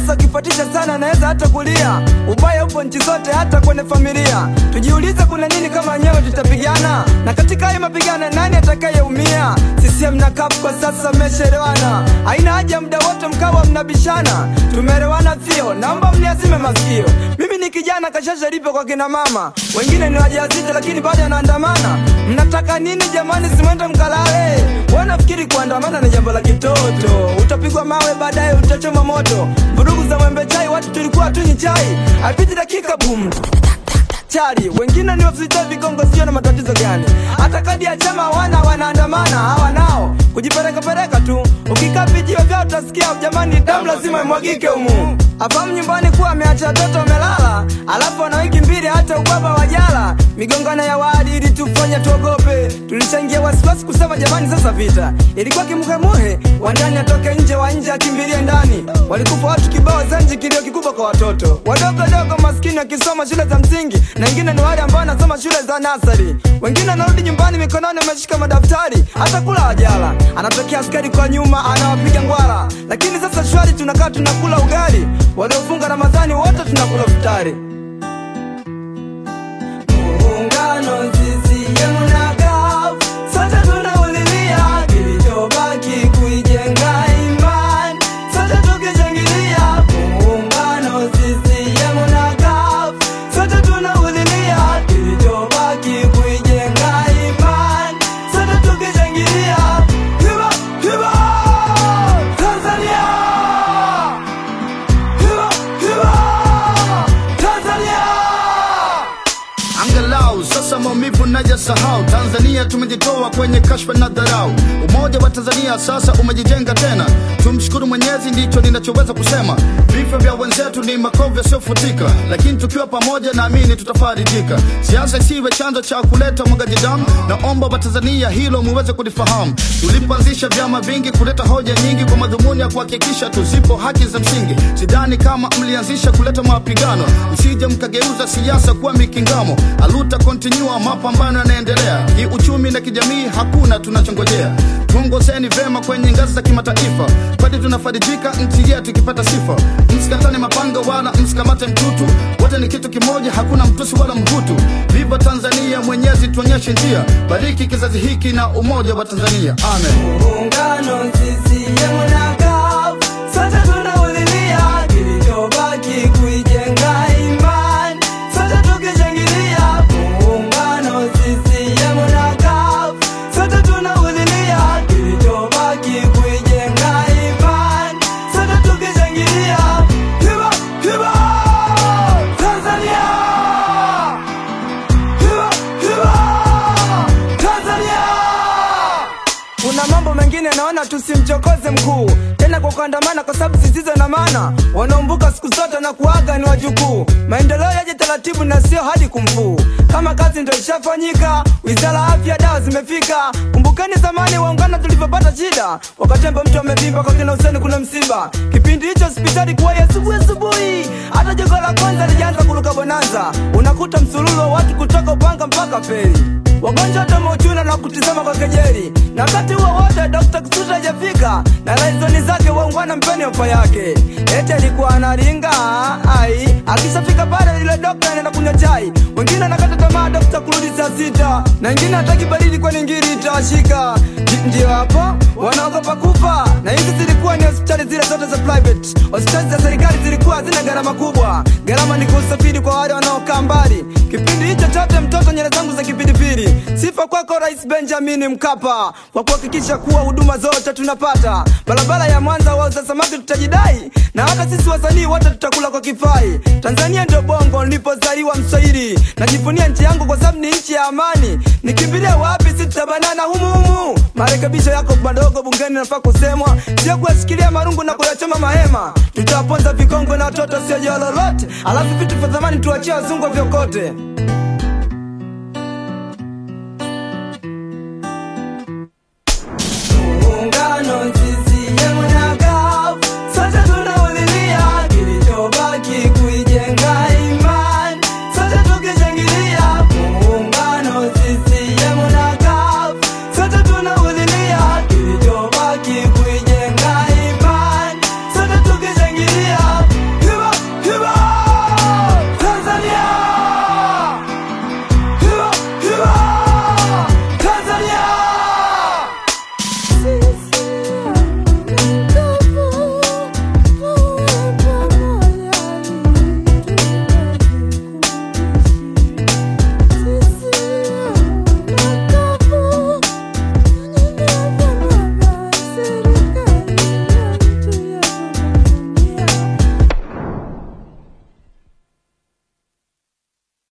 sasa ukifuatisha sana anaweza hata kulia. Ubaya upo nchi zote, hata kwenye familia. Tujiulize kuna nini kama nyewe tutapigana, na katika hayo mapigano nani atakayeumia? CCM na CUF kwa sasa mmeshaelewana, haina haja muda wote mkawa mnabishana. Tumeelewana sio? Naomba mniazime masikio. Mimi ni kijana kashasha lipo kwa kina mama, wengine ni wajawazito lakini bado anaandamana. Mnataka nini jamani? Simwende mkalale. Wanafikiri kuandamana ni jambo la kitoto, utapigwa mawe baadaye utachoma moto. Vurugu za mwembe chai, watu tulikuwa tunywi chai, haipiti dakika bum chari wengine ni wafisita vigongo, sio na matatizo gani? Hata kadi ya chama hawana, wanaandamana hawa nao kujiperekapereka tu. Ukikaa vijio vyao utasikia jamani, damu lazima imwagike humu. Afahamu nyumbani kuwa ameacha watoto wamelala, alafu ana wiki mbili hata ubaba wajala. Migongano ya wadi ili tufanye tuogope, tulishaingia wasiwasi kusema jamani, sasa vita ilikuwa kimuhemuhe, wa ndani atoke nje, wa nje akimbilie ndani. Walikufa watu kibao Zanji, kilio kikubwa kwa watoto wadogo dogo maskini wakisoma shule za msingi, na wengine ni wale ambao wanasoma shule za nasari. Wengine wanarudi nyumbani mikononi wameshika madaftari, hata kula wajala. Anatokea askari kwa nyuma anawapiga ngwara, lakini sasa shwari, tunakaa tunakula ugali. Waliofunga Ramadhani wote tunakula futari. Muungano CCM na CUF, sote tunaulilia kilichobaki kuijenga imani, sote tukishangilia. Muungano CCM na CUF, sote tunaulilia kilichobaki kuijenga imani, sote tukishangilia. Hiba, hiba, Tanzania! Hiba, hiba, Tanzania! Angalau sasa maumivu najasahau. Tanzania tumejitoa kwenye kashfa na dharau. Umoja wa Tanzania sasa umejijenga tena, tumshukuru Mwenyezi, ndicho ninachoweza kusema. Vifo vya wenzetu ni makovu yasiyofutika, lakini tukiwa pamoja, naamini tutafarijika. Siasa isiwe chanzo cha kuleta mwagaji damu, naomba Watanzania hilo muweze kulifahamu. Tulipoanzisha vyama vingi kuleta hoja nyingi kwa madhumuni ya kuhakikisha tuzipo haki za msingi. Sidhani kama mlianzisha kuleta mapigano, msije mkageuza siasa kuwa mikingamo. Aluta continua, mapambano yanaendelea kiuchumi na kijamii, hakuna tunachongojea. Tuongozeni vema kwenye ngazi za kimataifa, kwani tunafarijika nchi yetu ikipata sifa. Msikatane mapanga wala msikamate mtutu, wote ni kitu kimoja, hakuna mtusi wala mhutu. Viva Tanzania, Mwenyezi tuonyeshe njia, bariki kizazi hiki na umoja wa Tanzania, amen. Muungano CCM na CUF, sote tunaulilia kilichobaki kuijenga imani, sote tukishangilia. Muungano CCM na CUF, sote tunaulilia kilichobaki kuijenga imani, sote tukishangilia. Hiba, hiba, Tanzania! Hiba, hiba, Tanzania! Kuna mambo mengine naona tusimchokoze mkuu tena kwa kuandamana, kwa sababu zisizo na maana. Wanaombuka siku zote na kuaga ni wajukuu. Maendeleo yaje taratibu na sio hadi kumfuu. Kama kazi ndo ishafanyika, wizara ya afya, dawa zimefika. Kumbukeni zamani waungana tulivyopata shida, wakatemba mtu amevimba kwa kina Huseni kuna msiba. Kipindi hicho hospitali kuwa ya asubuhi asubuhi, hata jogo la kwanza lijaanza kuruka bonanza. Unakuta msululu wa watu kutoka Upanga mpaka Feri wagonjwa wote wameuchuna na kutizama kwa kejeli, na wakati huo wote Dr. Kisutu hajafika na laizoni zake waungwana mpeni ofa yake, eti alikuwa analinga ai, akishafika pale yule dokta anaenda kunywa chai, wengine anakata tamaa dokta kurudi saa sita, na wengine hataki baridi kwani ngiri itawashika. Ndi- Ndio hapo wanaogopa kufa, na hizi zilikuwa ni hospitali zile zote za private. Hospitali za serikali zilikuwa hazina gharama kubwa, gharama ni kusafiri kwa wale wanaokaa mbali. Kipindi hicho chote mtoto nyele zangu za kipindipili. Sifa kwako Rais Benjamin Mkapa kwa kuhakikisha kuwa huduma zote tunapata. Barabara ya Mwanza wauza samaki tutajidai, na hata sisi wasanii wote tutakula kwa kifai. Tanzania ndio bongo nilipozaliwa Mswahili, najivunia nchi yangu kwa sababu ni nchi ya amani. Nikimbilia wapi? Si tutabanana humu humu. Marekebisho yako madogo bungeni nafaa kusemwa, sio kuyashikilia marungu na kuyachoma mahema. Tutawaponza vikongwe na watoto sio jao lolote, alafu vitu vya zamani tuachie wazungu vyokote.